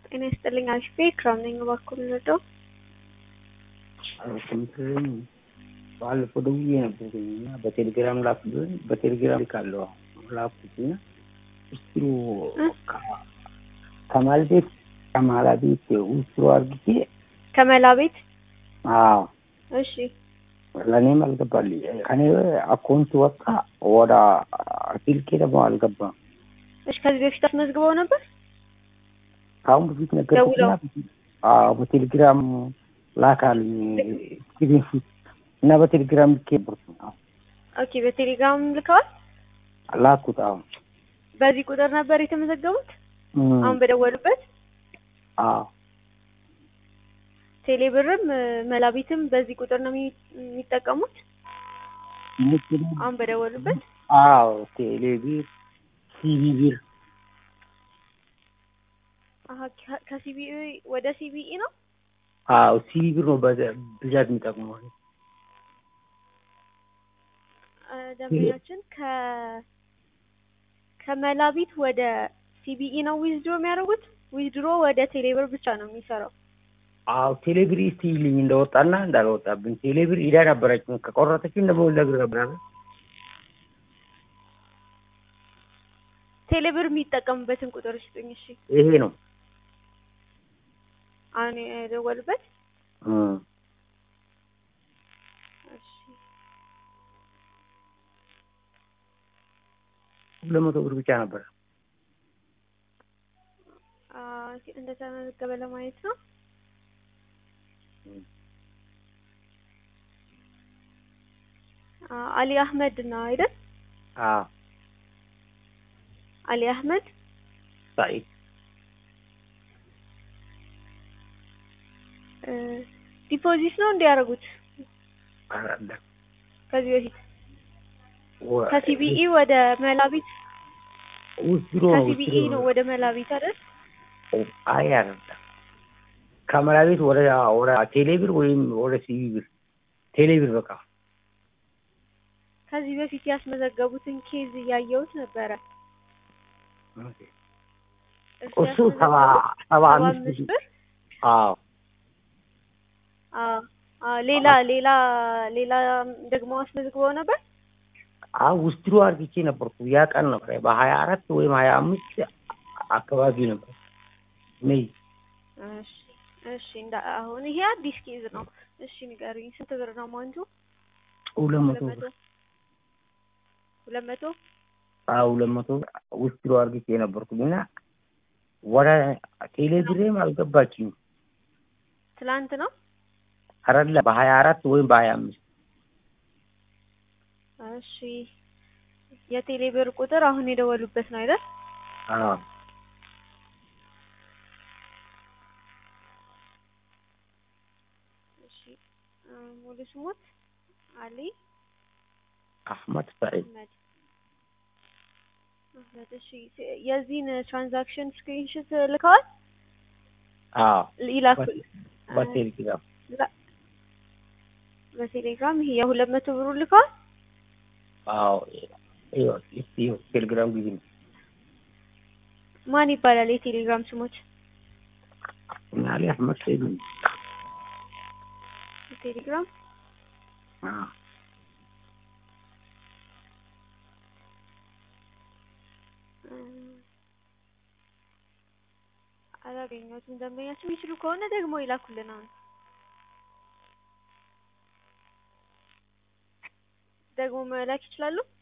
ጤና ይስጥልኝ አሪፍ ክራም ነኝ። እባክዎ ልረዳው? ስንትም ባለፈው ደውዬ ነበርኩኝ እና በቴሌግራም ላኩልኝ። በቴሌግራም ልካለሁ ላኩት እና ውስጥሩ ከማል ቤት ከማላ ቤት ውስጥሩ አርግቼ ከመላ ቤት አዎ እሺ ለእኔም አልገባልኝ። ከኔ አካውንት ወጣ ወደ ስልኬ ደግሞ አልገባም። እሺ ከዚህ በፊት አስመዝግበው ነበር? ከአሁን በፊት ነገርኩትና አዎ በቴሌግራም ላካልኝ ስክሪንሹት እና በቴሌግራም ልኬ ነበርኩ። ኦኬ በቴሌግራም ልከዋል? ላኩት። አሁን በዚህ ቁጥር ነበር የተመዘገቡት? እም፣ አሁን በደወሉበት? አዎ ቴሌብርም መላቢትም በዚህ ቁጥር ነው የሚ- የሚጠቀሙት? አሁን በደወሉበት? አዎ ቴሌቢር ሲቢ ቢር አሀ ከ- ከሲቢኢ ወደ ሲቢኢ ነው? አዎ ሲቢ ቢር ነው በዛ- ብዛት የሚጠቅመው። አ፣ ደንበኛችን ከ ከመላቢት ወደ ሲቢኢ ነው ዊዝድሮ የሚያደርጉት? ዊዝድሮ ወደ ቴሌብር ብቻ ነው የሚሰራው። አዎ ቴሌብር እስቲ ይልኝ እንደወጣና እንዳልወጣብኝ። ቴሌብር ኢዳ ነበረችኝ ከቆረጠችኝ ደግሞ ነግር ነበር። ቴሌብር የሚጠቀሙበትን ቁጥር ስጡኝ። እሺ ይሄ ነው አሁን የደወሉበት? እም፣ እሺ ሁለት መቶ ብር ብቻ ነበር። አ፣ እንደተመዘገበ ለማየት ነው። አ፣ አሊ አህመድ ነው አይደል? አዎ አሊ አህመድ ሳኢድ እ፣ ዲፖዚት ነው እንዲያደርጉት አራዳ ከዚህ በፊት ከሲቢኢ ወደ መላቢት ውስድሮ ነው ከሲቢኢ ነው ወደ መላቢት አይደል? አይ አራዳ ከመላ ቤት ወደ ወደ ቴሌብር ወይም ወደ ሲቢ ብር ቴሌብር በቃ ከዚህ በፊት ያስመዘገቡትን ኬዝ እያየሁት ነበረ። እሱ ሰባ ሰባ አምስት ብር አዎ አዎ አዎ። ሌላ ሌላ ሌላ ደግሞ አስመዝግበው ነበር። አዎ ውስድሮ አርግቼ ነበርኩ። ያ ቀን ነበር በሀያ አራት ወይም ሀያ አምስት አካባቢ ነበር ሜይ እሺ እሺ። እንዳ አሁን ይሄ አዲስ ኬዝ ነው። እሺ ንገሩኝ፣ ስንት ብር ነው ማንጁ? ሁለት መቶ ሁለት ብር መቶ ሁለት መቶ አዎ ሁለት መቶ ውስድሮ አርግቼ ነበርኩኝ እና ወደ ቴሌብሬም አልገባችኝ ትላንት ነው። አረለ በሀያ አራት ወይም በሀያ አምስት እሺ የቴሌ ብር ቁጥር አሁን የደወሉበት ነው አይደል? አዎ እሺ እ፣ ሙሉ ስሙት አሊ አህመድ ሳኢድ አህመድ አህመድ። እሺ ስ- የዚህን ትራንዛክሽን ስክሪንሾት ልከዋል? አዎ ይላኩል በቴሌግራም ላ- በቴሌግራም ይሄ የሁለት መቶ ብሩ ልከዋል? አዎ ይኸው እስቲ ይኸው ቴሌግራም ጊዜ ነው ማን ይባላል የቴሌግራም ስሞች? አሊ አህመድ ሰይድ ነው። ቴሌግራም አዎ እ፣ አላገኘሁትም። ደንበኛችን የሚችሉ ከሆነ ደግሞ ይላኩልን። አሁን ደግሞ መላክ ይችላሉ?